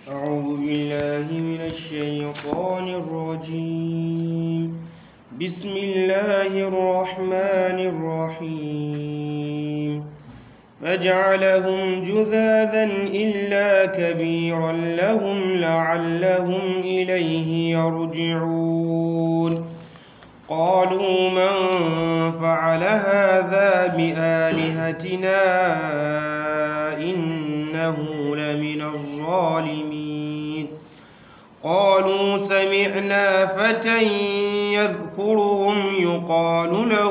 أعوذ بالله من الشيطان الرجيم بسم الله الرحمن الرحيم فجعلهم جذاذا إلا كبيرا لهم لعلهم إليه يرجعون قالوا من فعل هذا بآلهتنا إنه لمن الظالمين قالوا سمعنا فتى يذكرهم يقال له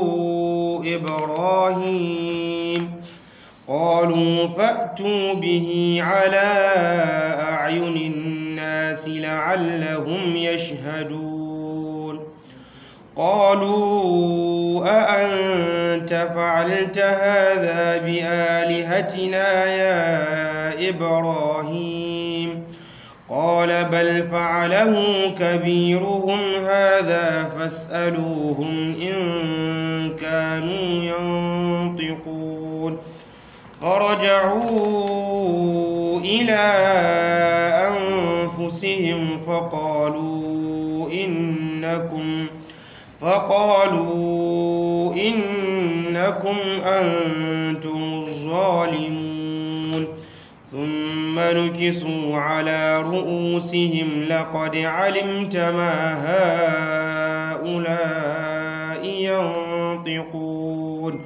إبراهيم قالوا فأتوا به على أعين الناس لعلهم يشهدون قالوا أأنت فعلت هذا بآلهتنا يا إبراهيم قال بل فعله كبيرهم هذا فاسألوهم إن كانوا ينطقون فرجعوا إلى أنفسهم فقالوا إنكم فقالوا إنكم أنتم الظالمون ثم نكسوا على رؤوسهم لقد علمت ما هؤلاء ينطقون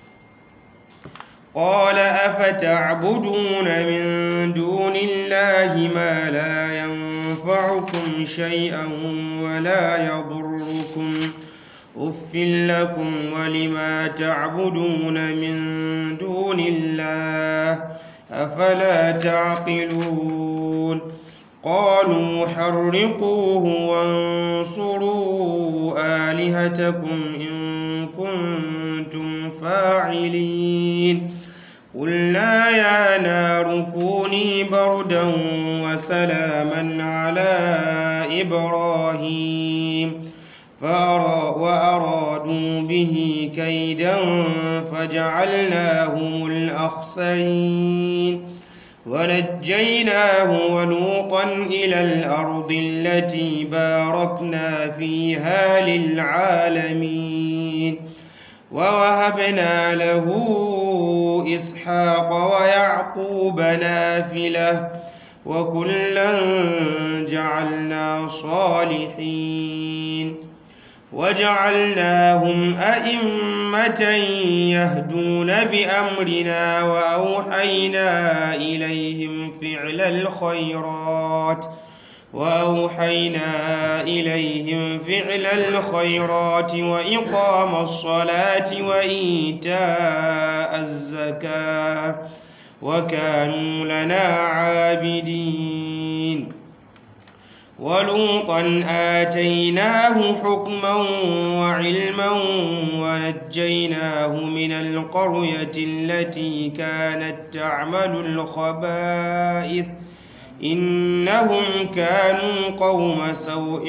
قال أفتعبدون من دون الله ما لا ينفعكم شيئا ولا يضركم أف لكم ولما تعبدون من دون الله أفلا تعقلون قالوا حرقوه وانصروا آلهتكم إن كنتم فاعلين قلنا يا نار كوني بردا وسلاما على إبراهيم وأرادوا به كيدا فجعلناهم الأخسرين ونجيناه ولوطا إلى الأرض التي باركنا فيها للعالمين ووهبنا له إسحاق ويعقوب نافلة وكلا جعلنا صالحين وجعلناهم أئمة يهدون بأمرنا وأوحينا إليهم فعل الخيرات وأوحينا إليهم فعل الخيرات وإقام الصلاة وإيتاء الزكاة وكانوا لنا عابدين ولوطا آتيناه حكما وعلما ونجيناه من القرية التي كانت تعمل الخبائث إنهم كانوا قوم سوء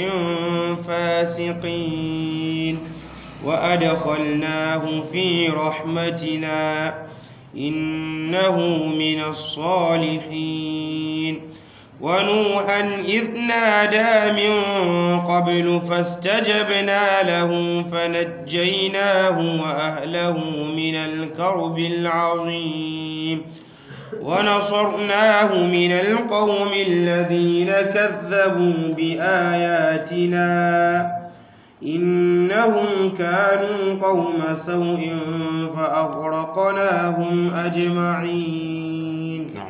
فاسقين وأدخلناه في رحمتنا إنه من الصالحين ونوحا إذ نادى من قبل فاستجبنا له فنجيناه وأهله من الكرب العظيم ونصرناه من القوم الذين كذبوا بآياتنا إنهم كانوا قوم سوء فأغرقناهم أجمعين نعم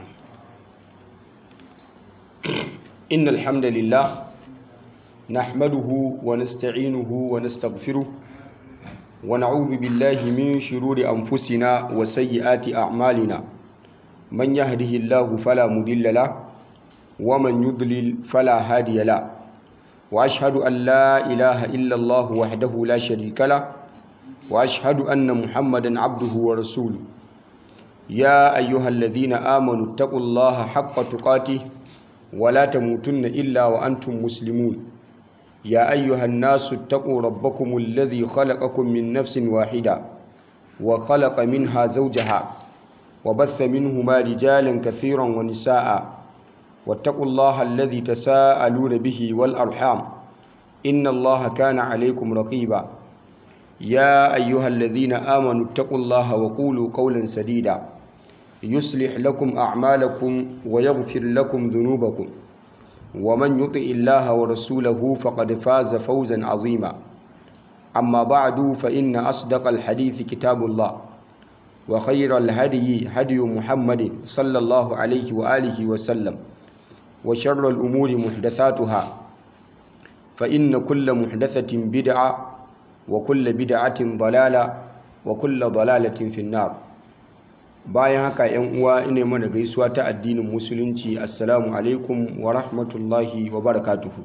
إن الحمد لله نحمده ونستعينه ونستغفره ونعوذ بالله من شرور أنفسنا وسيئات أعمالنا من يهده الله فلا مضل له ومن يضلل فلا هادي له وأشهد أن لا إله إلا الله وحده لا شريك له وأشهد أن محمدا عبده ورسوله يا أيها الذين آمنوا اتقوا الله حق تقاته ولا تموتن إلا وأنتم مسلمون يا أيها الناس اتقوا ربكم الذي خلقكم من نفس واحدة وخلق منها زوجها وبث منهما رجالا كثيرا ونساء واتقوا الله الذي تساءلون به والأرحام إن الله كان عليكم رقيبا يا أيها الذين آمنوا اتقوا الله وقولوا قولا سديدا يصلح لكم أعمالكم ويغفر لكم ذنوبكم ومن يطع الله ورسوله فقد فاز فوزا عظيما أما بعد فإن أصدق الحديث كتاب الله وخير الهدي هدي محمد صلى الله عليه وآله وسلم وشر الأمور محدثاتها فإن كل محدثة بدعة وكل بدعة ضلالة وكل ضلالة في النار bayan haka yan uwa ina mana gaisuwa ta addinin musulunci assalamu alaikum wa rahmatullahi wa barakatuhu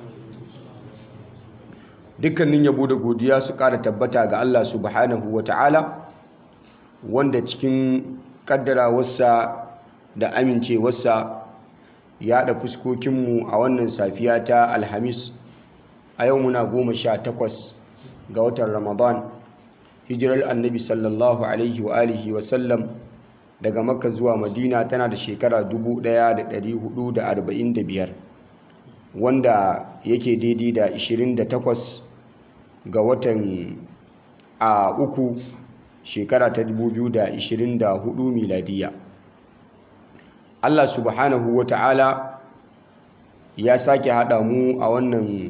dukkanin yabo da godiya su ƙara tabbata ga Allah subhanahu wa ta'ala wanda cikin ƙaddarawarsa da amincewarsa ya haɗa fuskokinmu a wannan safiya ta alhamis a yau muna goma sha takwas ga watan ramadan hijirar annabi sallallahu alaihi wa alihi wa sallam daga makka zuwa madina tana da shekara 1445 wanda yake daidai da 28 ga watan a uku shekara ta 2024 miladiya Allah subhanahu wa ta'ala ya sake haɗa mu a wannan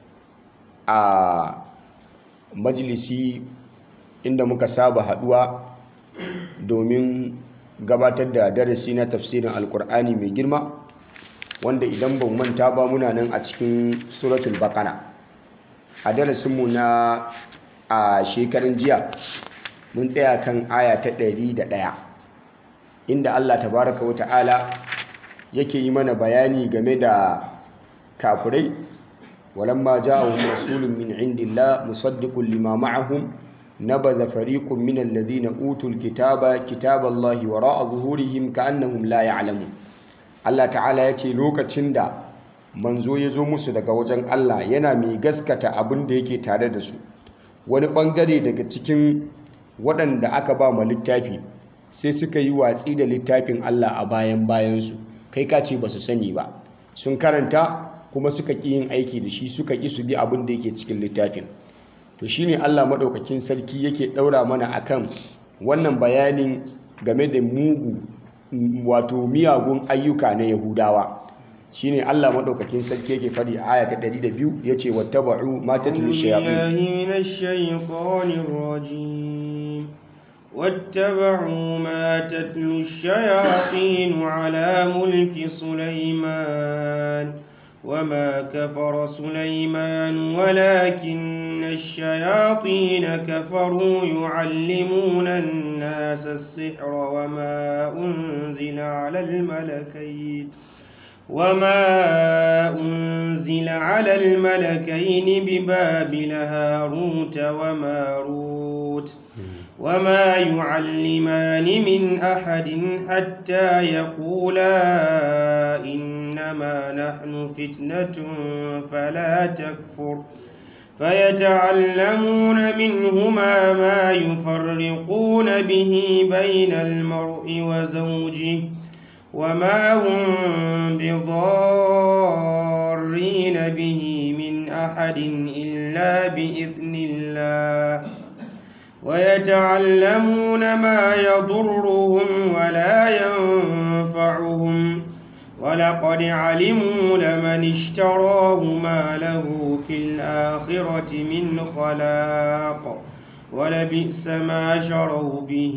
a majalisi inda muka saba haɗuwa domin gabatar da darasi na tafsirin alkur'ani mai girma wanda idan ban manta ba muna nan a cikin suratul baqara a darasinmu na a shekarun jiya mun tsaya kan aya ta ɗari da ɗaya. inda Allah tabaraka wa ta'ala yake yi mana bayani game da kafirai walamma ja'ahum rasulun min indillah musaddiqun lima ma'ahum nabadha fariqun min alladhina utul kitaba kitaballahi wara'a zuhurihim ka'annahum la ya'lamun Allah ta'ala yace lokacin da manzo ya zo musu daga wajen Allah yana mai gaskata abin da yake tare da su wani bangare daga cikin waɗanda aka ba ma littafi sai suka yi watsi da littafin Allah a bayan bayansu kai ka ce ba su sani ba sun karanta kuma suka ƙi yin aiki da shi suka ƙi su bi abin da yake cikin littafin to shine Allah maɗaukakin sarki yake ɗaura mana akan wannan bayanin game da mugu wato miyagun ayyuka na yahudawa shine Allah maɗaukakin sarki yake faɗi a aya ta 102 yace wattaba'u ma tatlu shayatin واتبعوا ما تتلو الشياطين على ملك سليمان وما كفر سليمان ولكن الشياطين كفروا يعلمون الناس السحر وما أنزل على الملكين وما أنزل على الملكين ببابل هاروت وماروت وما يعلمان من أحد حتى يقولا إنما نحن فتنة فلا تكفر فيتعلمون منهما ما يفرقون به بين المرء وزوجه وما هم بضارين به من أحد إلا بإذن الله ويتعلمون ما يضرهم ولا ينفعهم ولقد علموا لمن اشتراه ما له في الآخرة من خلاق ولبئس ما شروا به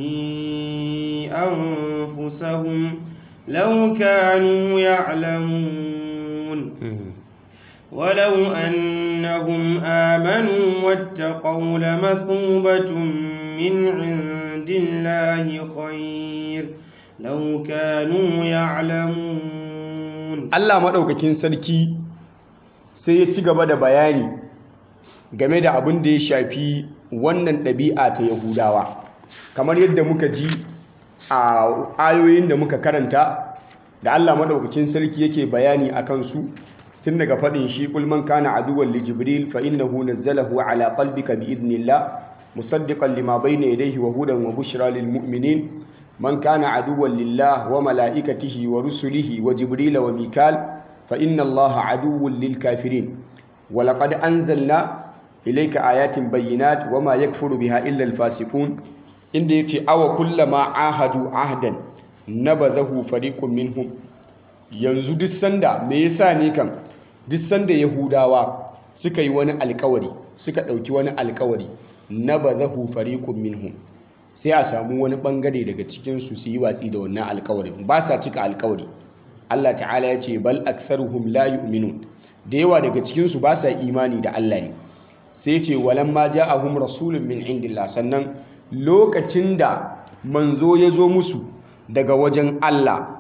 أنفسهم لو كانوا يعلمون ولو أنهم آمنوا واتقوا لمثوبة من عند الله خير لو كانوا يعلمون Allah maɗaukakin sarki sai ya ci gaba da bayani game da abin da ya shafi wannan ɗabi'a ta Yahudawa kamar yadda muka ji a ayoyin da muka karanta da Allah maɗaukakin sarki yake bayani a kansu tun daga faɗin shi kulman kana aduwwan li jibril fa innahu nazzalahu ala qalbika bi idnillah musaddiqan lima bayna yadayhi wa hudan wa bushra lil mu'minin man kana aduwwan lillah wa mala'ikatihi wa rusulihi wa jibril wa mikal fa inna allaha aduwwun lil kafirin wa laqad anzalna ilayka ayatin bayyinat wa ma yakfuru biha illa al fasiqun inda yace awa kullama ahadu ahdan nabadahu fariqun minhum yanzu duk sanda me yasa ne kan duk sanda yahudawa suka yi wani alkawari suka ɗauki wani alkawari na ba zahu fariƙun minhum sai a samu wani ɓangare daga cikinsu su yi watsi da wannan alkawarin ba sa cika alkawari Allah ta'ala ya ce bal aktharuhum la yu'minun da yawa daga cikinsu ba sa imani da Allah ne sai ce walan ma ja'ahum rasulun min indillah sannan lokacin da manzo ya zo musu daga wajen Allah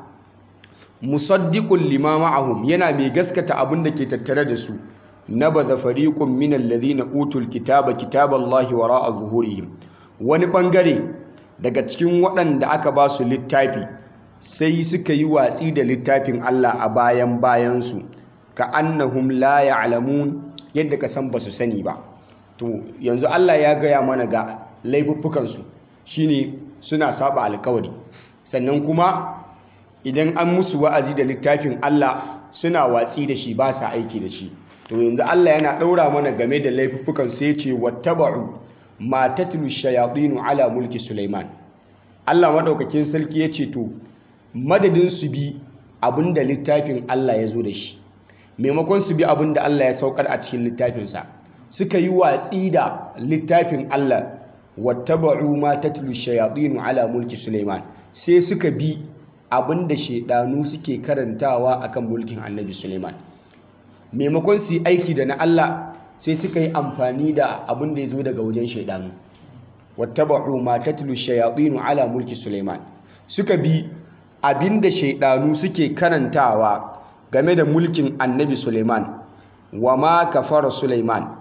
musaddiqul lima ma'ahum yana mai gaskata abin da ke tattare da su nabadha fariqun min alladhina utul kitaba kitaballahi wara'a zuhurihim wani bangare daga cikin waɗanda aka ba su littafi sai suka yi watsi da littafin Allah a bayan bayansu ka annahum la ya'lamun yadda ka san basu sani ba to yanzu Allah ya gaya mana ga laifuffukansu shine suna saba alkawari sannan kuma idan an musu wa'azi da littafin Allah suna watsi da shi ba sa aiki da shi to yanzu Allah yana ɗaura mana game da laifuffukan sai ce wattaba'u ma tatlu shayatinu ala mulki Sulaiman Allah madaukakin sarki ya ce to madadin su bi abinda littafin Allah ya zo da shi maimakon su bi abinda Allah ya saukar a cikin littafinsa suka yi watsi da littafin Allah wattaba'u ma tatlu shayatinu ala mulki Sulaiman sai suka bi abinda shaidanu suke karantawa akan mulkin Annabi Sulaiman maimakon su yi aiki da na Allah sai suka yi amfani da abin da ya zo daga wajen shaidanu wattaba'u ma tatlu shayatinu ala mulki Sulaiman suka bi abin da shaidanu suke karantawa game da mulkin Annabi Sulaiman wa ma kafara Sulaiman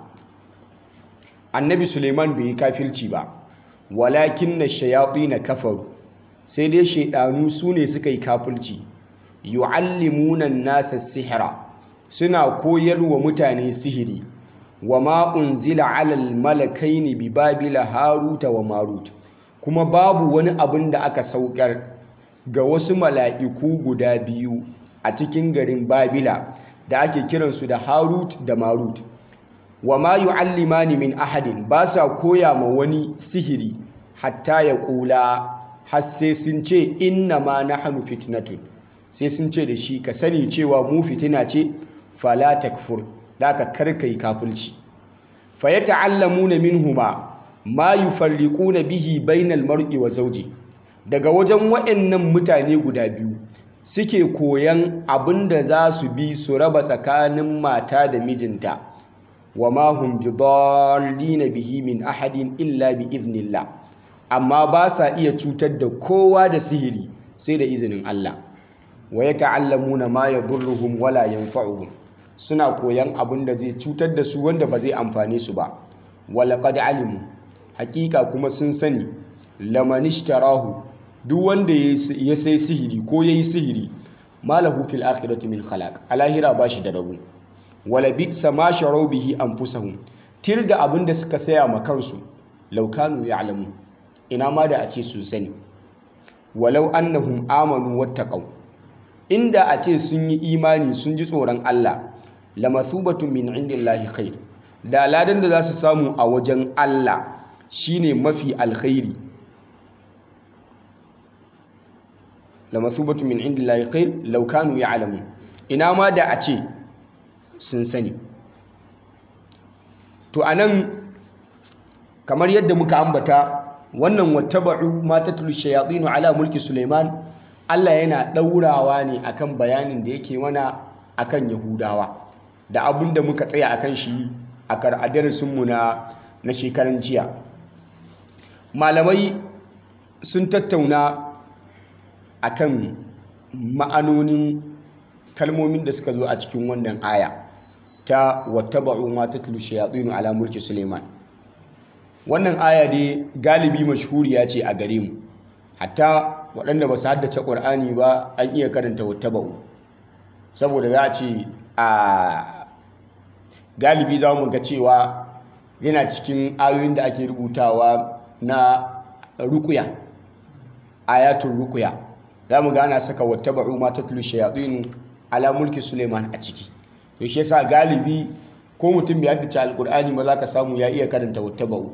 Annabi Sulaiman bai yi kafirci ba walakin na shayatina kafaru sai dai shaidanu su ne suka yi kafirci yu'allimuna nasa sihira suna koyarwa mutane sihiri wa ma unzila alal malakaini bi babila haruta wa marut kuma babu wani abin da aka saukar ga wasu mala'iku guda biyu a cikin garin babila da ake kiransu da harut da marut wa ma yu'allimani min ahadin ba sa koya ma wani sihiri hatta ya kula har sai sun ce inna ma nahnu fitnatun sai sun ce da shi ka sani cewa mu fitina ce fala takfur da ka karkai kafirci fa yata'allamuna minhuma ma yufarriquna bihi bainal mar'i wa zawji daga wajen waɗannan mutane guda biyu suke koyan abinda za su bi su raba tsakanin mata da mijinta wa ma hum bidallina bihi min ahadin illa bi idnillah amma ba sa iya cutar da kowa da sihiri sai da izinin Allah wa yata'allamuna ma yadurruhum wala yanfa'uhum suna koyan abin da zai cutar da su wanda ba zai amfane su ba walaqad alimu hakika kuma sun sani lamanishtarahu duk wanda ya sai sihiri ko yayi sihiri malahu fil akhirati min khalaq alahira bashi da rabu wala bi'sa ma sharu bihi anfusahum tirda abin da suka saya ma kansu law kanu ya'lamu ina ma da a ce sun sani walau annahum amanu wattaqau inda a ce sun yi imani sun ji tsoron Allah lamathubatun min indillahi khair da ladan da za su samu a wajen Allah shine mafi alkhairi lamathubatun min indillahi khair law kanu ya'lamun ina ma da a ce sun sani to anan kamar yadda muka ambata wannan wattaba'u ma tatlu shayatin ala mulki Sulaiman Allah yana ɗaurawa ne akan bayanin da yake mana akan Yahudawa da abin da muka tsaya akan shi a darasinmu na na shekaran jiya malamai sun tattauna akan ma'anonin kalmomin da suka zo a cikin wannan aya ta wattaba'u ma tatlu shayatin ala mulki Sulaiman wannan aya dai galibi mashhuriya ce a gare mu hatta waɗanda ba su haddace ƙur'ani ba an iya karanta wattaba'u saboda za a ce a galibi za mu ga cewa yana cikin ayoyin da ake rubutawa na rukuya ayatul ruqya za mu ga ana saka wattaba'u ma tatlu shayatin ala mulki suleiman a ciki to shi yasa galibi ko mutum bai haddace alqur'ani ba za ka samu ya iya karanta wattaba'u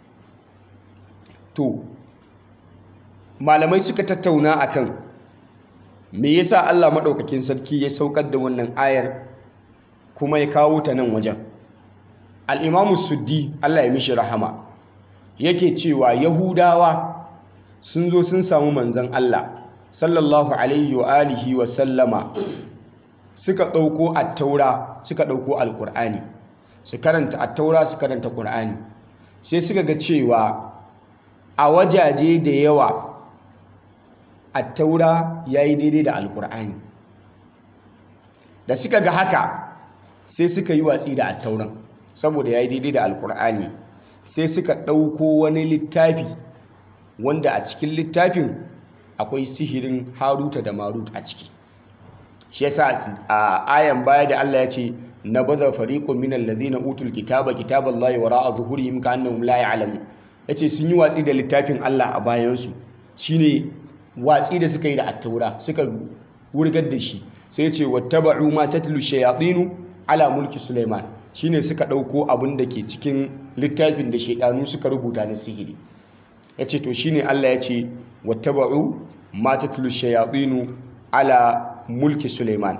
to malamai suka tattauna akan me yasa Allah madaukakin sarki ya saukar da wannan ayar kuma ya kawo ta nan wajen al-imamu suddi Allah ya mishi rahama yake cewa yahudawa sun zo sun samu manzon Allah sallallahu alaihi wa alihi wa sallama suka ɗauko attaura suka ɗauko alƙur'ani su karanta attaura su karanta ƙur'ani sai suka ga cewa a wajaje da yawa attaura ya yi daidai da alƙur'ani da suka ga haka sai suka yi watsi da attauran saboda ya yi daidai da alƙur'ani sai suka ɗauko wani littafi wanda a cikin littafin akwai sihirin haruta da marut a ciki shi yasa a ayan baya da Allah ya ce na baza fariqun min alladhina utul kitaba kitaballahi wara'a zuhurihim ka'annahum la ya'lamun yace sun yi watsi da littafin Allah a bayan su shine watsi da suka yi da attaura suka wurgar da shi sai yace wattaba'u ma tatlu shayatinu ala mulki sulaiman shine suka dauko abin da ke cikin littafin da shaidanu suka rubuta na sihiri yace to shine Allah yace wattaba'u ma tatlu shayatinu ala mulki Suleiman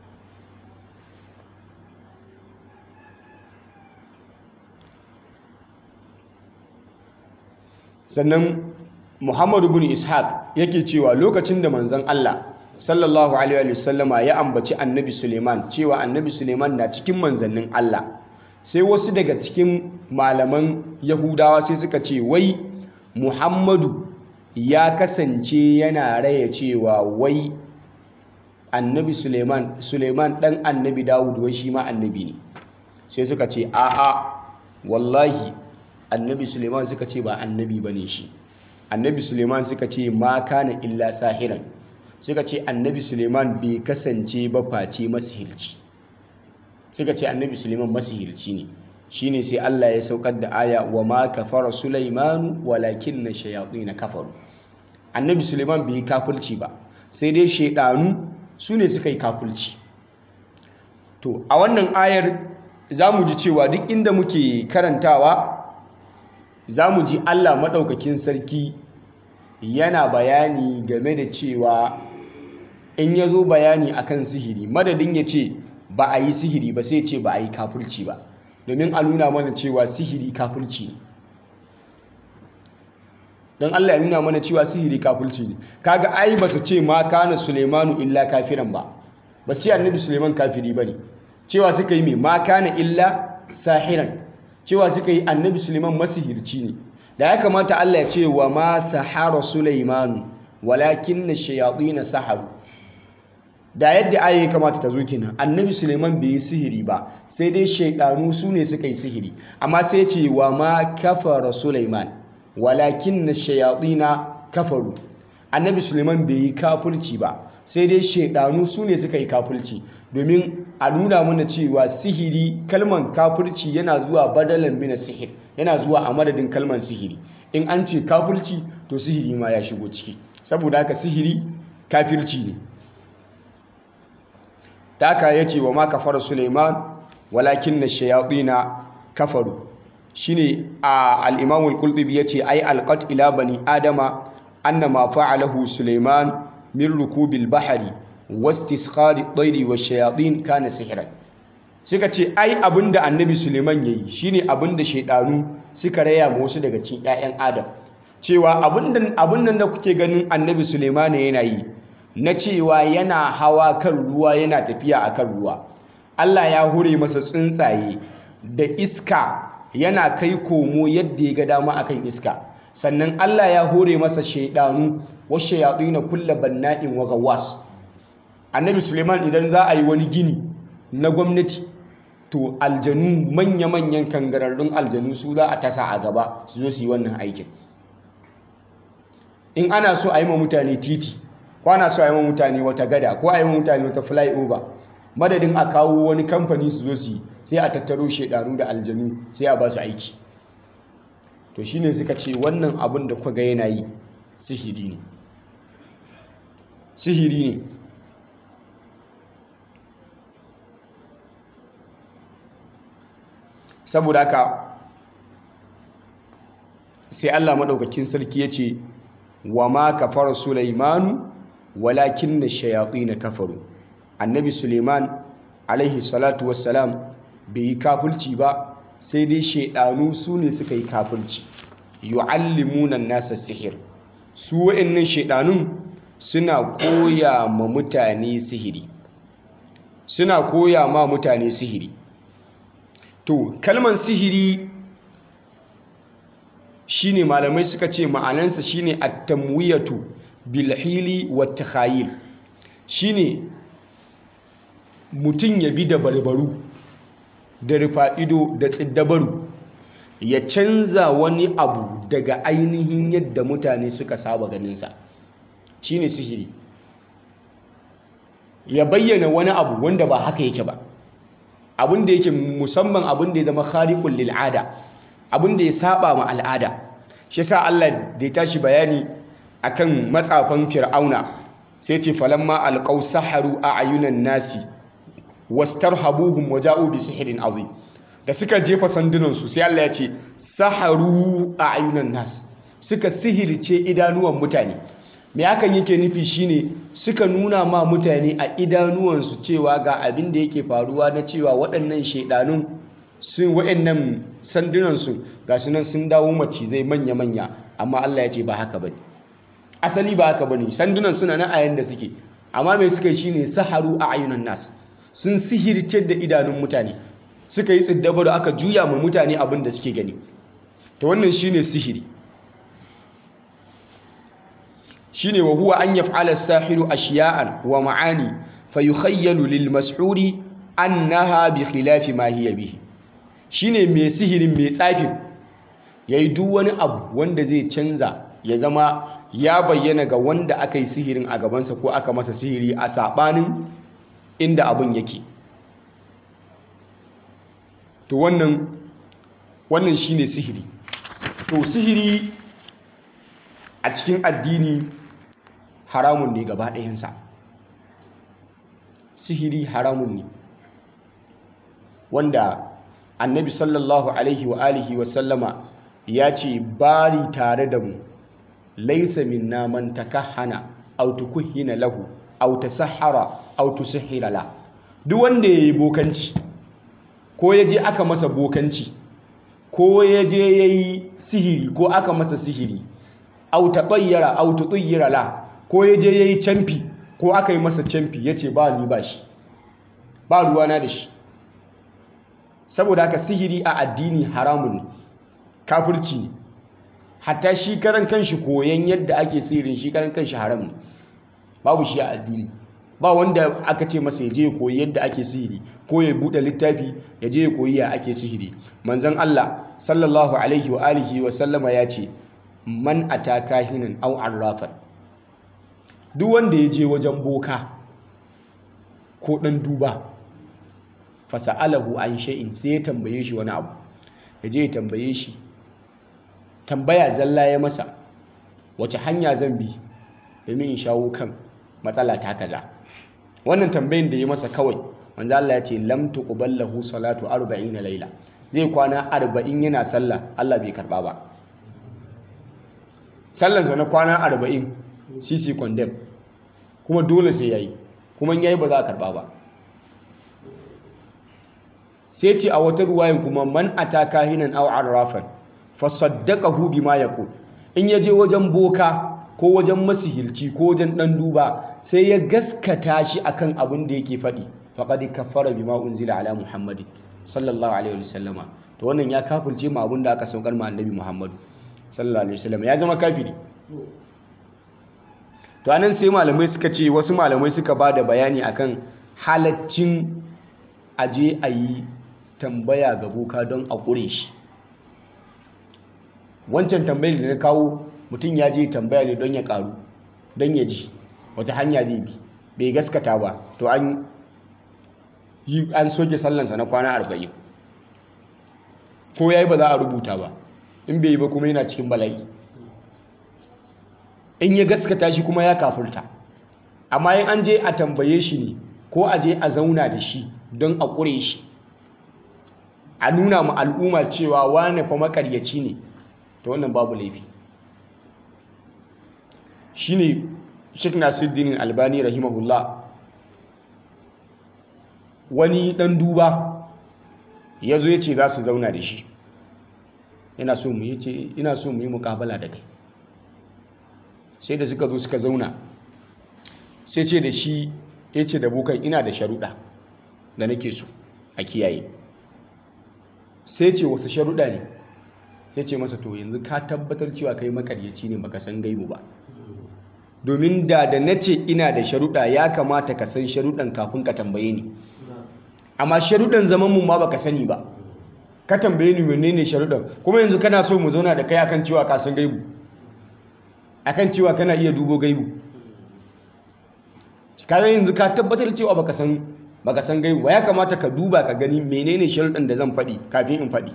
sannan Muhammadu bin Ishaq yake cewa lokacin da manzon Allah sallallahu alaihi wasallama ya ambaci annabi Suleiman cewa annabi Suleiman na cikin manzannin Allah sai wasu daga cikin malaman Yahudawa sai suka ce wai Muhammadu ya kasance yana raya cewa wai annabi suleiman suleiman dan annabi dawud wai shi ma annabi ne sai suka ce a'a wallahi annabi suleiman suka ce ba annabi ba ne shi annabi suleiman suka ce ma kana illa sahiran suka ce annabi suleiman bai kasance ba face masihirci suka ce annabi suleiman masihirci ne shine sai Allah ya saukar da aya wa ma kafara sulaimanu walakin na shayatin kafaru annabi suleiman bai kafirci ba sai dai shaidanu su ne suka yi kafulci to a wannan ayar za mu ji cewa duk inda muke karantawa za mu ji allah maɗaukakin sarki yana bayani game da cewa in ya zo bayani akan sihiri madadin ya ce ba a yi sihiri ba sai ce ba a yi kafulci ba domin a nuna mana cewa sihiri kafulci ne don Allah ya nuna mana cewa sihiri kafulci ne kaga ai ba su ce ma kana Sulaimanu illa kafiran ba ba su ce annabi Sulaiman kafiri bane cewa suka yi me ma kana illa sahiran cewa suka yi annabi Sulaiman masihirci ne da ya kamata Allah ya ce wa ma sahara Sulaimanu walakin shayatin saharu da yadda aya ya kamata ta zo kenan annabi Sulaiman bai yi sihiri ba sai dai shaidanu su ne suka yi sihiri amma sai ce wa ma kafara Sulaiman walakin na shayatina kafaru annabi suleiman bai yi kafulci ba sai dai shaidanu su ne suka yi kafulci domin a nuna mana cewa sihiri kalman kafulci yana zuwa badalan mina sihir yana zuwa a madadin kalman sihiri in an ce kafulci to sihiri ma ya shigo ciki saboda haka sihiri kafirci ne ta haka ya ce wa ma kafara suleiman walakin na shayatina kafaru shine a al-Imam al-Qurtubi yace ai alqat ila bani adama anna ma fa'alahu Sulaiman min rukubil bahri wastisqari at-tayri wash-shayatin kana sihran suka ce ai abinda annabi Sulaiman yayi shine abinda shaydanu suka raya ma wasu daga cikin ƴaƴan Adam cewa abinda abin nan da kuke ganin annabi Sulaiman yana yi na cewa yana hawa kan ruwa yana tafiya akan ruwa Allah ya hure masa tsuntsaye da iska yana kai komo yadda ya ga dama akan iska sannan Allah ya hore masa shaidanu wasu na kulla banna'in wa gawas annabi suleiman idan za a yi wani gini na gwamnati to aljanu manya-manyan kangararrun aljanu su za a tasa a gaba su zo su yi wannan aikin in ana so a yi ma mutane titi ko ana so a yi ma mutane wata gada ko a yi ma mutane wata flyover madadin a kawo wani kamfani su zo su yi sai a tattaro shaidanu da aljanu sai a ba su aiki to shine suka ce wannan abin da kuka ga yana yi sihiri ne sihiri ne saboda haka sai Allah maɗaukakin sarki ya ce wa ma kafara Sulaimanu walakin na shayaƙi na kafaru annabi Suleiman alaihi salatu wassalam bai yi kafulci ba sai dai shaidanu su ne suka yi kafulci yu'allimunan nasa sihir su wa'annan shaidanun suna koya ma mutane sihiri suna koya ma mutane sihiri to kalman sihiri shine malamai suka ce ma'anansa shine at-tamwiyatu bil hili wat takhayil shine mutum ya bi da barbaru da rufa ido da tsiddabaru ya canza wani abu daga ainihin yadda mutane suka saba ganinsa shine sihiri ya bayyana wani abu wanda ba haka yake ba abin da yake musamman abin da ya zama khariqul lil'ada abin da ya saba ma al'ada shi sa Allah da ya tashi bayani akan matsafan fir'auna sai ce falamma alqaw saharu a'yunan nasi wastarhabuhum waja'u bi sihrin azim da suka jefa sandunan su sai Allah ya ce saharu a'yunan nas suka sihirce idanuwan mutane me hakan yake nufi shine suka nuna ma mutane a idanuwansu cewa ga abin da yake faruwa na cewa waɗannan shaidanun sun waɗannan sandunansu ga su nan sun dawo macizai manya-manya amma Allah ya ce ba haka bane asali ba haka bane sandunan suna nan a yanda suke amma mai suka yi shine saharu a ayunan nas sun sihirce da idanun mutane suka yi tsiddaba da aka juya ma mutane abin da suke gani ta wannan shine sihiri shine wa huwa an yaf'ala as-sahiru ashiya'an wa ma'ani fayukhayyalu lil mas'uri annaha bi khilafi ma hiya bihi shine mai sihirin mai tsafin yayi duk wani abu wanda zai canza ya zama ya bayyana ga wanda aka yi sihirin a gabansa ko aka masa sihiri a sabanin inda abun yake to wannan wannan shine sihiri to sihiri a cikin addini haramun ne gaba ɗayansa sihiri haramun ne wanda annabi sallallahu alaihi wa alihi wa sallama ya ce bari tare da mu laisa minna man takahhana aw tukuhina lahu aw tasahhara aw tusihhira la duk wanda yayi bokanci ko yaje aka masa bokanci ko yaje yayi sihiri ko aka masa sihiri aw tatayyara aw tutayyira la ko yaje yayi camfi ko aka yi masa camfi yace ba ni ba shi ba ruwana da shi saboda haka sihiri a addini haramun ne kafirci ne hatta shi karan kanshi koyan yadda ake sihirin shi karan kanshi haram ne babu shi a addini ba wanda aka ce masa ya je ya koyi yadda ake sihiri ko ya buɗe littafi ya je ya koyi ya ake sihiri manzon Allah sallallahu alaihi wa alihi wa sallama ya ce man ata kahinan aw arrafan duk wanda ya je wajen boka ko dan duba fasa'alahu an shay'in sai ya tambaye shi wani abu ya je ya tambaye shi tambaya zalla ya masa wace hanya zan bi domin in shawo kan matsala ta kaza wannan tambayin da ya masa kawai manzo Allah ya ce lam tuqbal lahu salatu 40 laila zai kwana 40 yana sallah Allah bai karba ba sallansa na kwana 40 sisi condemn kuma dole sai yayi kuma yayi ba za a karba ba sai ce a wata ruwayin kuma man ataka hinan aw arrafan fasaddaqahu bima yaqul in yaje wajen boka ko wajen masihirci ko wajen dan duba sai ya gaskata shi akan abin da yake faɗi faqad kaffara bima unzila ala muhammadin sallallahu alaihi wasallama to wannan ya kafirce ma abin da aka saukar ma annabi muhammadu sallallahu alaihi wasallam ya zama kafiri to anan sai malamai suka ce wasu malamai suka ba da bayani akan halaccin aje a yi tambaya ga boka don a ƙure shi wancan tambayar da na kawo mutum ya je tambaya ne don ya ƙaru don ya ji wata hanya zai bi bai gaskata ba to an yi an soke sallansa na kwana arba'in ko ya yi ba za a rubuta ba in bai yi ba kuma yana cikin bala'i in ya gaskata shi kuma ya kafurta amma in an je a tambaye shi ne ko a je a zauna da shi don a ƙure shi a nuna ma al'umma cewa wane fa makaryaci ne ta wannan babu laifi shi ne sheik nasiruddin albani rahimahullah wani ɗan duba ya zo ya ce za su zauna da shi yana so mu yi ce ina so mu yi mukabala da kai sai da suka zo suka zauna sai ce da shi ya ce da bukan ina da sharuɗa da nake so a kiyaye sai ce wasu sharuɗa ne ya ce masa to yanzu ka tabbatar cewa kai makaryaci ne baka san gaibu ba domin da da na ce ina da sharuɗa ya kamata ka san sharuɗan kafin ka tambaye ni amma sharuɗan zaman mu ma baka sani ba ka tambaye ni menene sharuɗan kuma yanzu kana so mu zauna da kai akan cewa ka san gaibu akan cewa kana iya dubo gaibu kaga yanzu ka tabbatar cewa baka san baka san gaibu ya kamata ka duba ka gani menene sharuɗan da zan faɗi kafin in faɗi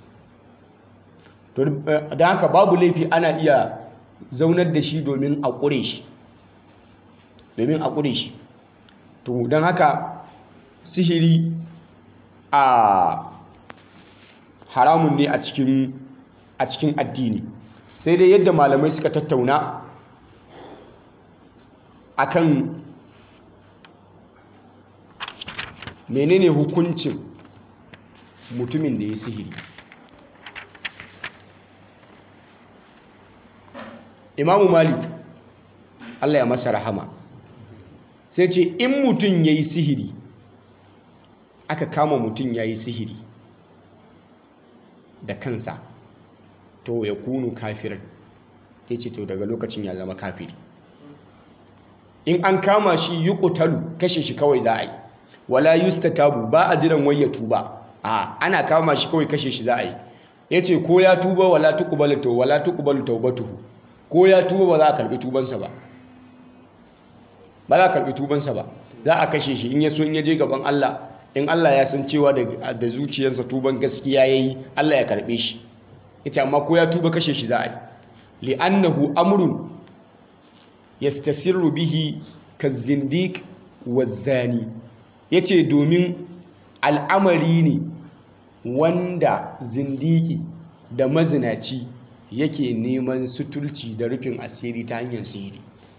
to da haka babu laifi ana iya zaunar da shi domin a ƙure shi domin a ƙure shi to don haka sihiri a haramun ne a cikin a cikin addini sai dai yadda malamai suka tattauna akan menene hukuncin mutumin da ya sihiri imamu malik allah ya masa rahama sai ce in mutum ya yi sihiri aka kama mutum ya yi sihiri da kansa to ya kunu kafirin ya ce to daga lokacin ya zama kafiri in an kama shi yi ƙutalu kashe shi kawai za a yi wala yustatabu ba a jiran wai ya tuba a ana kama shi kawai kashe shi za a yi ya ce ko ya tuba wala tuqbalu to wala tuqbalu tawbatuhu ko ya tuba ba za a karbi tubansa ba ba za a karbi tubansa ba za a kashe shi in ya so in ya je gaban Allah in Allah ya san cewa da zuciyarsa tuban gaskiya yayi Allah ya karbe shi ita amma ko ya tuba kashe shi za a yi li'annahu amrun yastasirru bihi kazindiq wazani yace domin al'amari ne wanda zindiki da mazinaci yake neman suturci da rufin asiri ta hanyar sihiri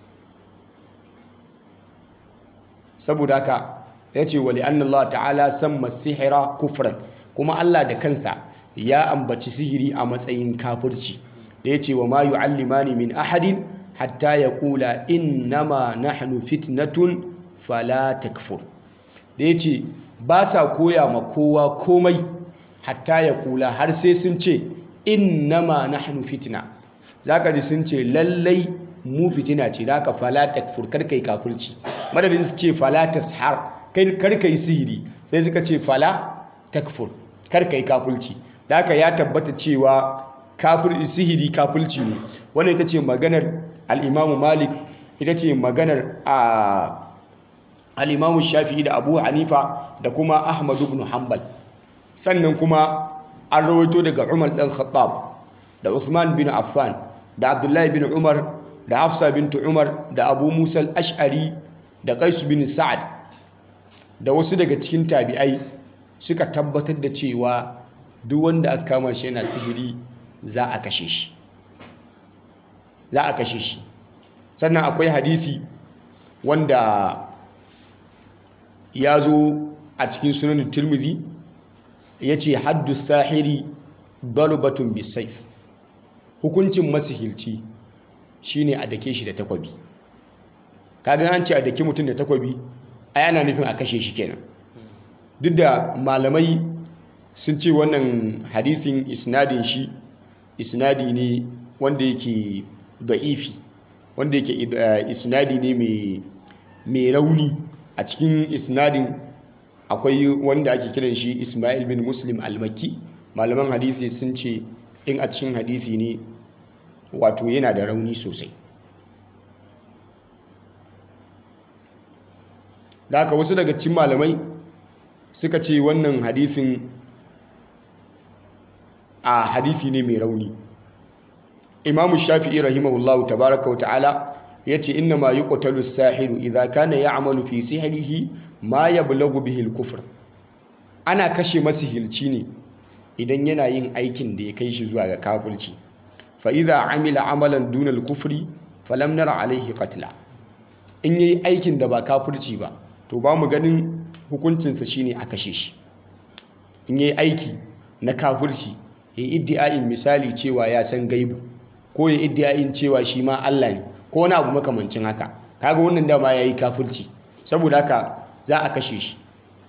saboda haka ya ce wali Allah ta'ala samma sihira kufran kuma Allah da kansa ya ambaci sihiri a matsayin kafirci da ya ce wa ma yu'allimani min ahadin hatta ya kula innama nahnu fitnatun fala takfur da ya ce ba sa koya ma kowa komai hatta ya kula har sai sun ce innama nahnu fitna zaka ji sun ce lallai mu fitina ce zaka fala takfur kar kai kafirci madadin su ce fala tashar kai kar kai sihiri sai suka ce fala takfur kar kai kafirci zaka ya tabbata cewa kafir sihiri kafirci ne wannan ita ce maganar al-Imam Malik ita ce maganar a al-Imam Shafi'i da Abu Hanifa da kuma Ahmad ibn Hanbal sannan kuma an rawaito daga Umar ɗan Khattab da Uthman bin Affan da Abdullahi bin Umar da Hafsa bintu Umar da Abu Musa al-Ash'ari da Qais bin Sa'ad da wasu daga cikin tabi'ai suka tabbatar da cewa duk wanda aka kama shi yana sihiri za a kashe shi za a kashe shi sannan akwai hadisi wanda ya zo a cikin sunan Tirmidhi ya ce haddu sahiri balubatun bisaif hukuncin masihilci shine a dake shi da takwabi kaga an ce a dake mutum da takwabi a yana nufin a kashe shi kenan duk da malamai sun ce wannan hadisin isnadin shi isnadi ne wanda yake da'ifi wanda yake isnadi ne mai rauni a cikin isnadin akwai wanda ake kiran shi Ismail bin Muslim al-Makki malaman hadisi sun ce in a cikin hadisi ne wato yana da rauni sosai da haka wasu daga cikin malamai suka ce wannan hadisin a hadisi ne mai rauni imamu shafi'i rahimahullahu tabaraka wa ta'ala yace inna ma yuqtalu as-sahiru idza kana ya'malu fi sihrihi ma yablaghu bihi al-kufr ana kashe masihirci ne idan yana yin aikin da ya kai shi zuwa ga kafirci fa idza amila amalan duna al-kufri falam nara alaihi qatla in yayi aikin da ba kafirci ba to ba mu ganin hukuncinsa shine a kashe shi in yayi aiki na kafirci yayi iddia'in misali cewa ya san gaibu ko ya iddia'in cewa shi ma Allah ne ko wani abu makamancin haka kaga wannan dama yayi kafirci saboda haka za a kashe shi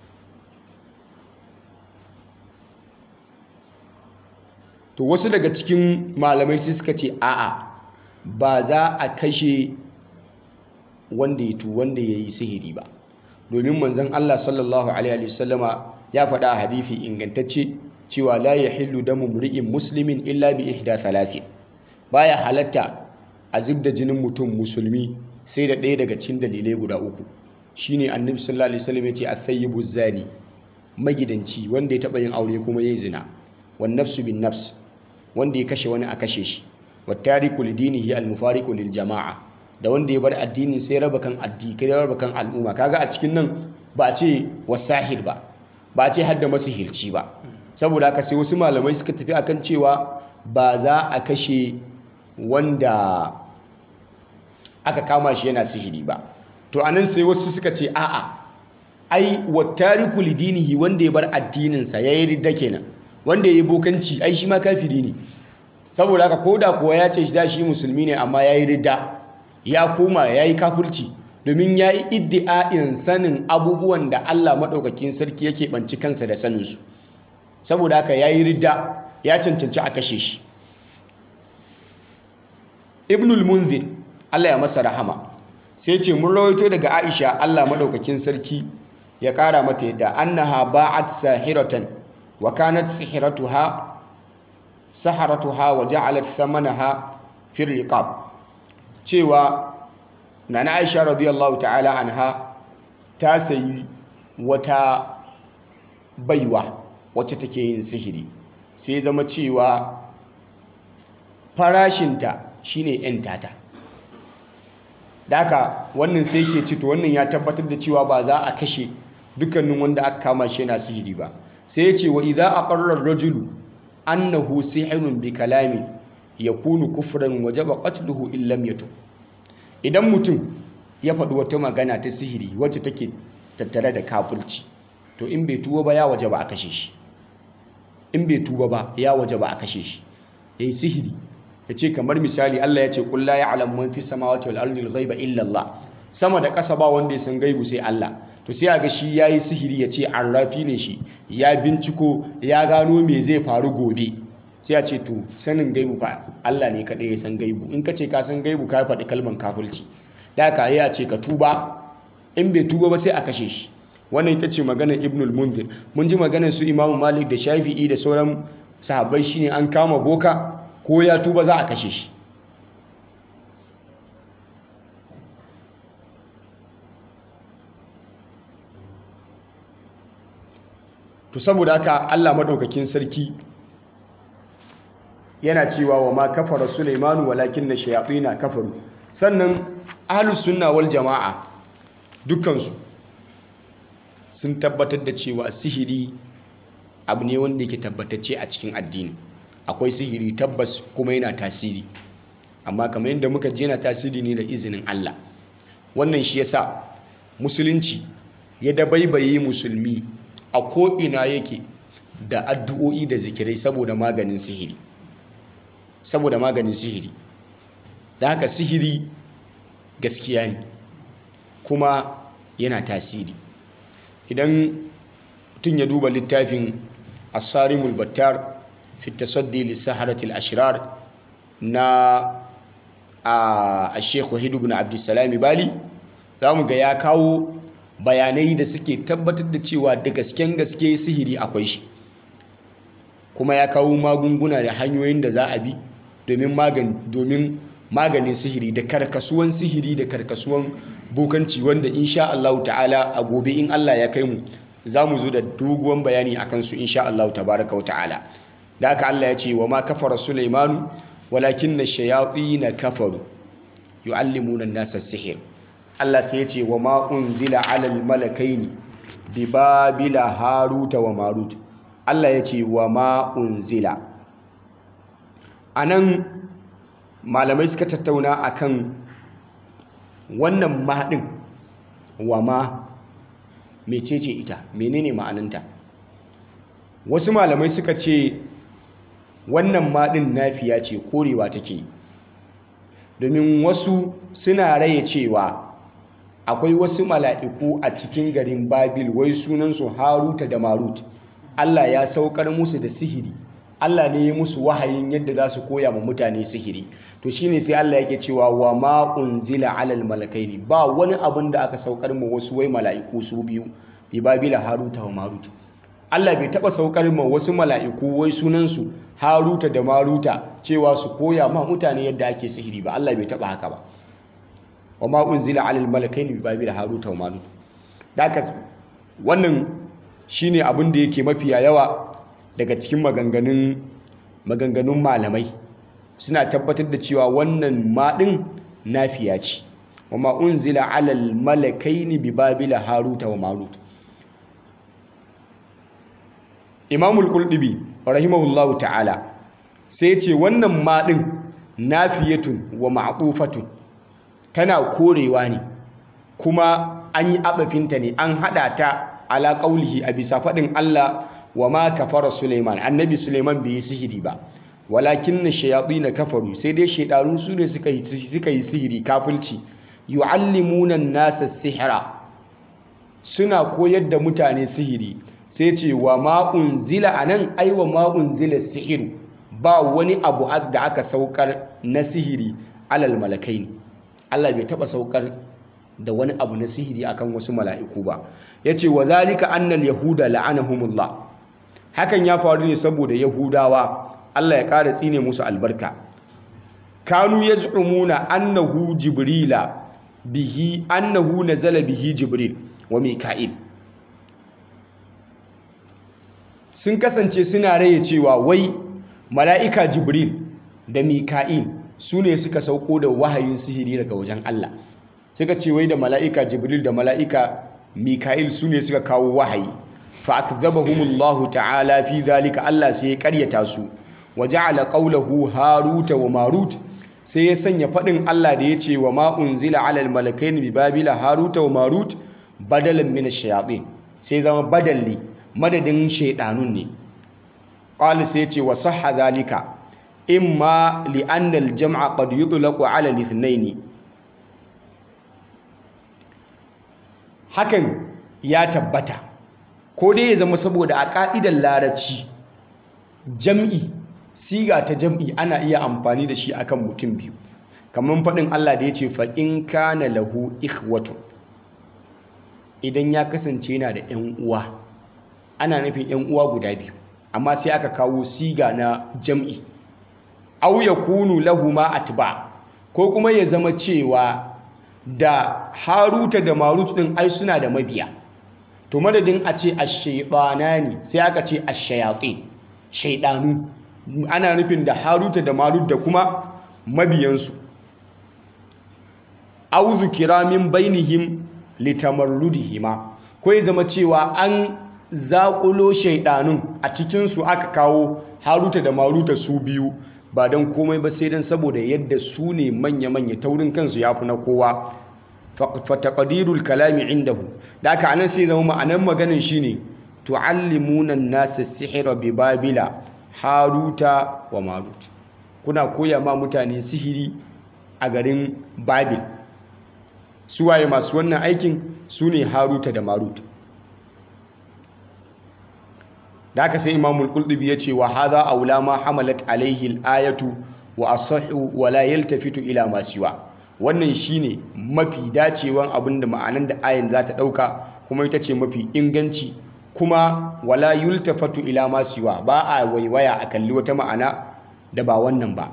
to wasu daga cikin malamai sai suka ce a'a ba za a kashe wanda ya tu wanda ya yi sihiri ba domin manzon Allah sallallahu alaihi wasallama ya faɗa a hadithi ingantacce cewa la yahillu damu mri'in muslimin illa bi ihda thalathin baya halatta a zubda jinin mutum musulmi sai da ɗaya daga cikin dalilai guda uku shine annabi sallallahu alaihi wasallam yace at-thayyibu zani magidanci wanda ya taɓa yin aure kuma yayi zina wan nafsu bin nafs wanda ya kashe wani a kashe shi wattariku lidinihi almufariqu lil jama'a da wanda ya bar addinin sai raba kan addini kai raba kan al'umma kaga a cikin nan ba a ce wasahir ba ba a ce hadda masihirci ba saboda haka sai wasu malamai suka tafi akan cewa ba za a kashe wanda aka kama shi yana sihiri ba to anan sai wasu suka ce a'a ai wattariku lidinihi wanda ya bar addininsa yayi ridda kenan wanda ya yi bokanci ai shi ma kafiri ne saboda haka ko da kuwa ya ce shi da shi musulmi ne amma ya yi ridda ya koma ya yi kafirci domin ya yi iddi'a'in sanin abubuwan da Allah maɗaukakin sarki yake ɓanci kansa da saninsu saboda haka ya yi ridda ya cancanci a kashe shi ibnul munzir Allah ya masa rahama sai ce mun rawaito daga aisha Allah maɗaukakin sarki ya ƙara mata yadda annaha ba'at sahiratan wa kanat sihiratuha saharatuha wa ja'alat thamanaha fi riqab cewa nana Aisha radiyallahu ta'ala anha ta sayi wata baiwa wacce take yin sihiri sai zama cewa farashinta shine yan tata daka wannan sai ke ci to wannan ya tabbatar da cewa ba za a kashe dukkanin wanda aka kama shi yana sihiri ba sai ya ce wa idza aqarra ar-rajulu annahu sihirun bi kalami yakunu kufran wajaba qatluhu in lam yatub idan mutum ya faɗi wata magana ta sihiri wacce take tattare da kafirci to in bai tuba ba ya wajaba a kashe shi in bai tuba ba ya wajaba a kashe shi yayi sihiri yace kamar misali Allah ya ce qul la ya'lamu man fis samawati wal ardi al-ghaiba illa Allah sama da ƙasa ba wanda ya san gaibu sai Allah to sai a ga shi ya yi sihiri ya ce arrafi ne shi ya binciko ya gano me zai faru gobe sai a ce to sanin gaibu fa Allah ne kaɗai ya san gaibu in ka ce ka san gaibu ka faɗi kalman kafirci da ka yi a ce ka tuba in bai tuba ba sai a kashe shi wannan ita ce maganar ibnul munzir mun ji maganar su imamu malik da shafi'i da sauran sahabbai shine an kama boka ko ya tuba za a kashe shi to saboda haka Allah madaukakin sarki yana cewa wa ma kafara Sulaimanu walakin na shayatina kafaru sannan ahlus sunna wal jama'a dukkansu sun tabbatar da cewa sihiri abu ne wanda yake tabbatacce a cikin addini akwai sihiri tabbas kuma yana tasiri amma kamar yadda muka ji yana tasiri ne da izinin Allah wannan shi yasa musulunci ya dabaibaye musulmi a ko'ina yake da addu'o'i da zikirai saboda maganin sihiri saboda maganin sihiri da haka sihiri gaskiya ne kuma yana tasiri idan tun ya duba littafin asarimul battar fi tasaddi lissaharatul ashirar na a shekhu hidu bin abdulsalami bali za mu ga ya kawo bayanai da suke tabbatar da cewa da gasken gaske sihiri akwai shi kuma ya kawo magunguna da hanyoyin da za a bi domin maganin sihiri da karkasuwan sihiri da karkasuwan bokanci wanda insha Allah ta'ala a gobe in Allah ya kai mu za mu zo da doguwan bayani a kansu insha Allah tabaraka wa ta'ala da haka Allah ya ce wa ma kafara Sulaimanu walakin na shayaɗi na kafaru yu'allimuna an-nasa sihir Allah sai ya ce wa ma unzila 'alal malakaini bi babila haruta wa marut Allah ya ce wa ma unzila anan malamai suka tattauna akan wannan maɗin wa ma mecece ita menene ma'ananta wasu malamai suka ce wannan maɗin nafiya ce korewa take domin wasu suna raye cewa akwai wasu mala'iku a cikin garin babil wai sunansu haruta da marut Allah ya saukar musu da sihiri Allah ne ya musu wahayin yadda za su koya ma mutane sihiri to shine sai Allah yake cewa wa ma unzila alal malakaini ba wani abin da aka saukar ma wasu wai mala'iku su biyu bi babila haruta wa marut Allah bai taba saukar ma wasu mala'iku wai sunansu haruta da maruta cewa su koya ma mutane yadda ake sihiri ba Allah bai taba haka ba wa ma unzila alal malakaini bi babila haruta wa marut daka wannan shine abin da yake mafiya yawa daga cikin maganganun maganganun malamai suna tabbatar da cewa wannan maɗin nafiya ce wa ma unzila alal malakaini bi babila haruta wa marut imamul qultubi rahimahullahu ta'ala sai ce wannan maɗin nafiyatun wa ma'tufatun tana korewa ne kuma an yi abafinta ne an hada ta ala qaulihi a bisa faɗin Allah wa ma kafara Suleiman annabi Suleiman bai yi sihiri ba walakin na kafaru sai dai shaidaru su ne suka yi suka yi sihiri kafirci yu'allimuna nasa sihira suna koyar da mutane sihiri sai ce wa ma unzila anan ai wa ma unzila sihiru ba wani abu da aka saukar na sihiri alal malakaini Allah bai taba saukar da wani abu na sihiri akan wasu mala'iku ba yace wa zalika annal yahuda la'anahumullah hakan ya faru ne saboda yahudawa Allah ya ƙara tsine musu albarka kanu yaz'umuna annahu jibrila bihi annahu nazala bihi jibril wa mika'il sun kasance suna raye cewa wai mala'ika jibril da mika'il su ne suka sauko da wahayin sihiri daga wajen Allah suka ce wai da mala'ika jibril da mala'ika mika'il su ne suka kawo wahayi fa'akzabahumullahu ta'ala fi zalika Allah sai ya karyata su wa ja'ala qawlahu haruta wa marut sai ya sanya fadin Allah da yace wa ma unzila 'ala al-malakaini bi babila haruta wa marut badalan min ash-shayatin sai zama badalli madadin shaydanun ne qala sai yace wa sahha zalika imma li anna al-jam'a qad yutlaqu 'ala al-ithnayn hakan ya tabbata ko dai ya zama saboda a ƙa'idar larabci jam'i siga ta jam'i ana iya amfani da shi akan mutum biyu kamar faɗin Allah da ya ce faƙin kana lahu ikhwatu idan ya kasance yana da ‘yan uwa ana nufin ‘yan uwa guda biyu amma sai aka kawo siga na jam'i au ya kunu lahu ma atba ko kuma ya zama cewa da haruta da marut ɗin ai suna da mabiya to madadin a ce ne sai aka ce ashayatsi shaidanu ana nufin da haruta da marut da kuma mabiyansu auzu kiramin bainihim litamarrudihima ko ya zama cewa an zaƙulo shaidanun a cikinsu aka kawo haruta da maruta su biyu ba don komai ba sai don saboda yadda su ne manya-manya taurin kansu ya fi na kowa fataqdirul kalami indahu da aka anan sai zama ma'anar maganin shine tuallimuna an-nasa sihra bi babila haruta wa marut kuna koya ma mutane sihiri a garin babil suwaye masu wannan aikin su ne haruta da marut da aka sai imamul qultubi ya ce wa hadha aula ma hamalat alaihi al-ayatu wa asahhu wa la yaltafitu ila ma siwa wannan shine mafi dacewan abin da ma'anan da ayin za ta ɗauka kuma ita ce mafi inganci kuma wala yultafatu ila ma siwa ba a waiwaya a kalli wata ma'ana da ba wannan ba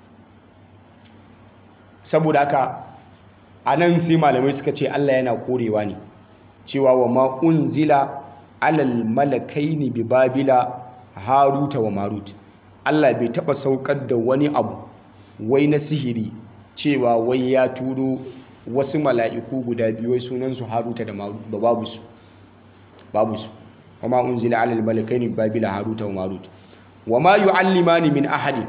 saboda haka a nan sai malamai suka ce Allah yana korewa ne cewa wa ma unzila alal malakaini bi babila haruta wa marut Allah bai taɓa saukar da wani abu wai na sihiri cewa wai ya turo wasu mala'iku guda biyu wai sunansu haruta da marut ba babu su babu su wama unzila alal malakaini babila haruta wa marut wama yu'allimani min ahadin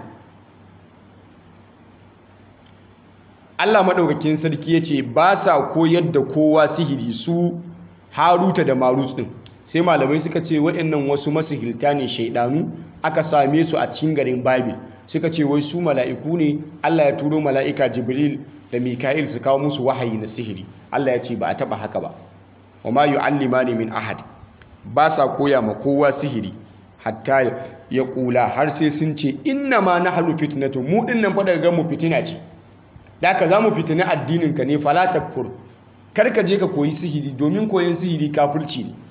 Allah madaukakin sarki yace ba sa koyar da kowa sihiri su haruta da marut din sai malamai suka ce waɗannan wasu masihirta ne shaidanu aka same su a cikin garin babil suka ce wai su mala'iku ne Allah ya turo mala'ika jibril da mika'il su kawo musu wahayi na sihiri Allah ya ce ba a taba haka ba wa ma yu'allimani min ahad ba sa koya ma kowa sihiri hatta ya kula har sai sun ce inna ma nahnu fitnatu mu din nan fa daga mu fitina ce da ka zamu fitina addinin ka ne fala takfur kar ka je ka koyi sihiri domin koyon sihiri kafirci ne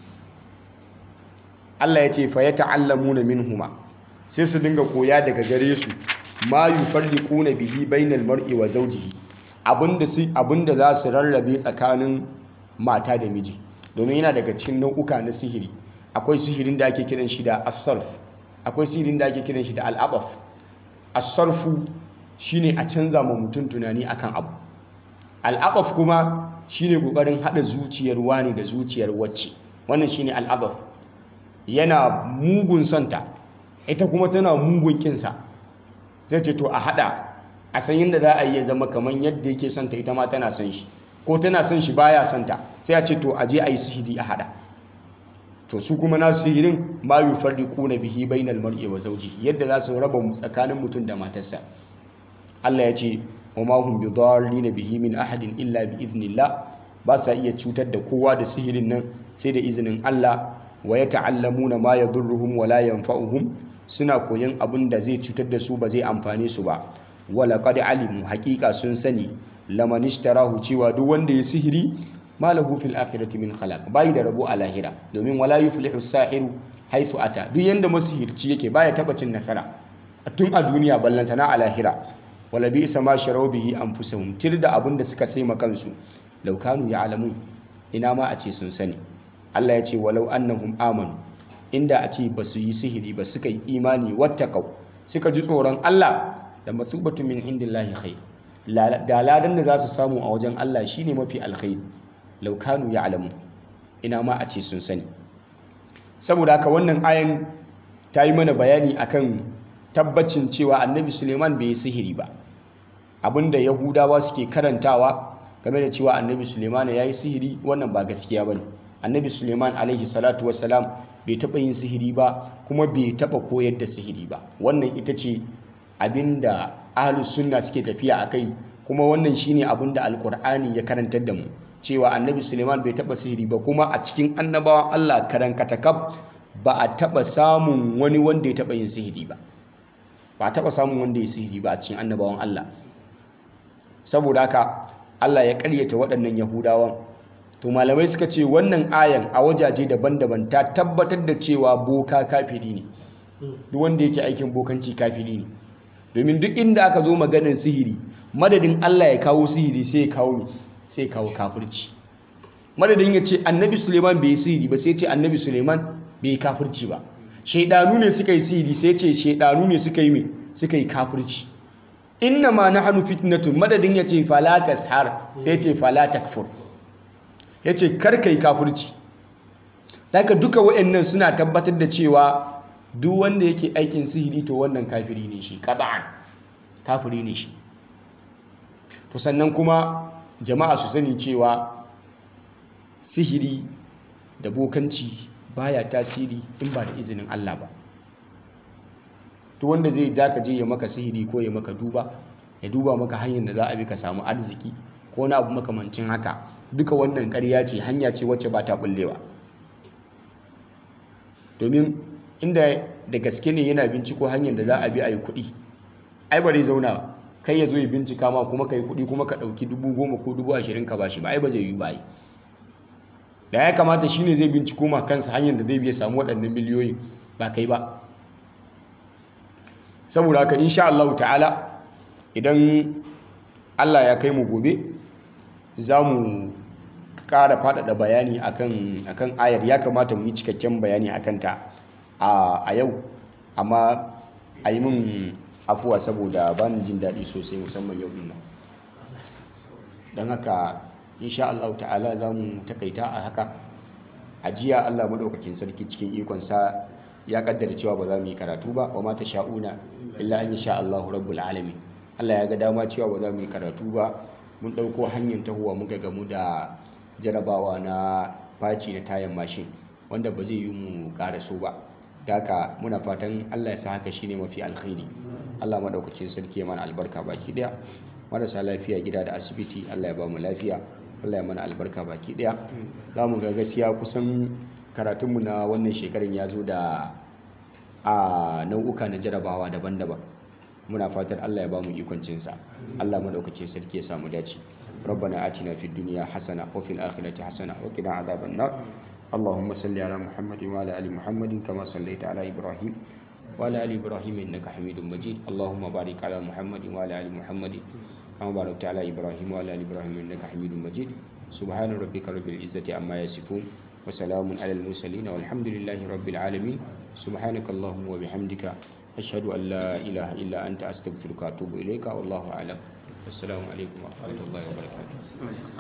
Allah ya ce fa yata'allamuna minhuma sai su dinga koya daga gare su ma yufarriquna bihi bainal mar'i wa zawjihi abinda su abinda za su rarrabe tsakanin mata da miji domin yana daga cikin nau'uka na sihiri akwai sihirin da ake kiran shi da as-sarf akwai sihirin da ake kiran shi da al-abaf as-sarfu shine a canza ma mutum tunani akan abu al-abaf kuma shine kokarin hada zuciyar wani da zuciyar wacce wannan shine al-abaf yana mugun santa ita kuma tana mugun kinsa zai ce to a hada a san yadda za a yi ya zama kamar yadda yake santa ita ma tana son shi ko tana son shi baya santa sai a ce to a je a yi sihiri a hada to su kuma na sihirin ma yufarriquna bihi bainal mar'i wa zawjihi yadda za su raba tsakanin mutum da matarsa Allah ya ce wa ma hum bidarrin bihi min ahadin illa bi idnillah ba sa iya cutar da kowa da sihirin nan sai da izinin Allah wa yata'allamuna ma yadurruhum wa la yanfa'uhum suna koyon abin da zai cutar da su ba zai amfane su ba wala qad alimu haqiqa sun sani laman ishtarahu cewa duk wanda ya sihiri malahu fil akhirati min khalaq bai da rabo a lahira domin wala yuflihu as-sahiru haythu ata duk yanda masihirci yake baya taba cin nasara tun a duniya ballantana a lahira wala bi isa ma sharau bihi anfusahum tirda abin da suka sai kansu law kanu ya'lamun ina ma a ce sun sani Allah ya ce walau annahum amanu inda a ce ba su yi sihiri ba suka yi imani wattaqau suka ji tsoron Allah da matsubatu min indillahi khair da ladan da za su samu a wajen Allah shine mafi alkhairi law kanu ya'lamu ina ma a ce sun sani saboda haka wannan ayan ta yi mana bayani akan tabbacin cewa annabi Suleiman bai yi sihiri ba abinda yahudawa suke karantawa game da cewa annabi Suleiman ya yi sihiri wannan ba gaskiya bane annabi Suleiman alaihi salatu wassalam bai taɓa yin sihiri ba kuma bai taɓa koyar da sihiri ba wannan ita ce abinda ahlus sunna suke tafiya a kai kuma wannan shine abinda alkur'ani ya karantar da mu cewa annabi suleiman bai taɓa sihiri ba kuma a cikin annabawan allah karan katakab ba a taɓa samun wani wanda ya taɓa yin sihiri ba ba a taɓa samun wanda ya sihiri ba a cikin annabawan allah saboda haka allah ya ƙaryata waɗannan yahudawan to malamai suka ce wannan ayan a wajaje daban-daban ta tabbatar da cewa boka kafiri ne duk wanda yake aikin bokanci kafiri ne domin duk inda aka zo maganin sihiri madadin Allah ya kawo sihiri sai ya kawo sai ya kawo kafirci madadin ya ce annabi suleiman bai yi sihiri ba sai ce annabi suleiman bai yi kafirci ba shaidanu ne suka yi sihiri sai ce shaidanu ne suka yi mai suka yi kafirci inna ma nahnu fitnatun madadin ya ce fala tashar sai ce fala takfur ya ce karka yi kafirci daga duka wa'annan suna tabbatar da cewa duk wanda yake aikin sihiri to wannan kafiri ne shi qat'an kafiri ne shi to sannan kuma jama'a su sani cewa sihiri da bokanci baya tasiri in ba da izinin Allah ba to wanda zai daka je ya maka sihiri ko ya maka duba ya duba maka hanyar da za a bi ka samu arziki ko na abu makamancin haka duka wannan ƙarya ce hanya ce wacce ba ta bullewa domin inda da gaske ne yana binciko hanyar da za a bi a yi kuɗi ai ba zai zauna kai ya zo ya bincika ma kuma ka yi kuɗi kuma ka ɗauki dubu goma ko dubu ashirin ka bashi ba ai ba zai yi ba da ya kamata shi ne zai binciko ma kansa hanyar da zai biya samu waɗannan miliyoyin ba kai ba saboda haka insha Allah ta'ala idan Allah ya kai mu gobe za mu ƙara faɗaɗa bayani akan akan ayar ya kamata mu yi cikakken bayani akan ta a yau amma a yi min afuwa saboda ba ni jin daɗi sosai musamman yau ɗin nan don haka insha Allah ta'ala za mu takaita a haka a jiya Allah madaukakin sarki cikin ikonsa ya kaddara cewa ba za mu yi karatu ba wa mata sha'una illa an sha Allah rabbul alamin Allah ya ga dama cewa ba za mu yi karatu ba mun ɗauko hanyar tahowa muka gamu da jarabawa na faci na tayan mashin wanda ba zai yi mu so ba da haka muna fatan Allah ya sa haka shine mafi alkhairi Allah madaukakin sarki ya mana albarka baki daya marasa lafiya gida da asibiti Allah ya ba mu lafiya Allah ya mana albarka baki daya za mu ga gaskiya kusan karatunmu na wannan shekarun ya zo da a nau'uka na jarabawa daban-daban muna fatan Allah ya ba mu ikon cinsa Allah madaukakin sarki ya samu dace ربنا آتنا في الدنيا حسنة وفي الآخرة حسنة وقنا عذاب النار اللهم صل على محمد وعلى آل محمد كما صليت على إبراهيم وعلى آل إبراهيم إنك حميد مجيد اللهم بارك على محمد وعلى آل محمد كما باركت على إبراهيم وعلى آل إبراهيم إنك حميد مجيد سبحان ربك رب العزة عما يصفون وسلام على المرسلين والحمد لله رب العالمين سبحانك اللهم وبحمدك أشهد أن لا إله إلا أنت أستغفرك وأتوب إليك والله أعلم السلام عليكم ورحمة الله وبركاته